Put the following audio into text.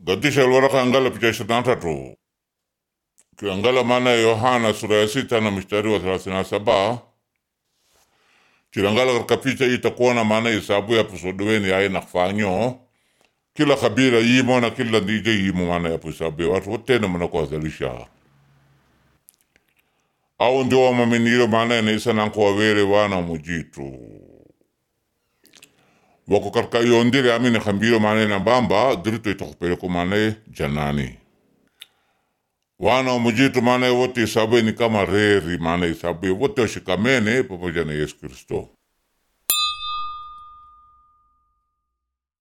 gadisha alwaraka angala picha ishirini na tatu kiangala maana ya Yohana sura ya sita na mstari wa thelathini na saba chilangala katika picha itakuona maana isabu ya pusodoweni aye nakufanyo kila kabila yimo na kila ndije yimo maana ya pusabu ya watu wote na mana kuwazalisha au ndio wamaminiro maana ya naisa nanko wawere wana mujitu wako katika yondire amini kambiro maana na bamba dirito itakupeleko maana janani wana mujitu maana wote isabu ni kama reri maana isabu wote washikamene pamoja na Yesu Kristo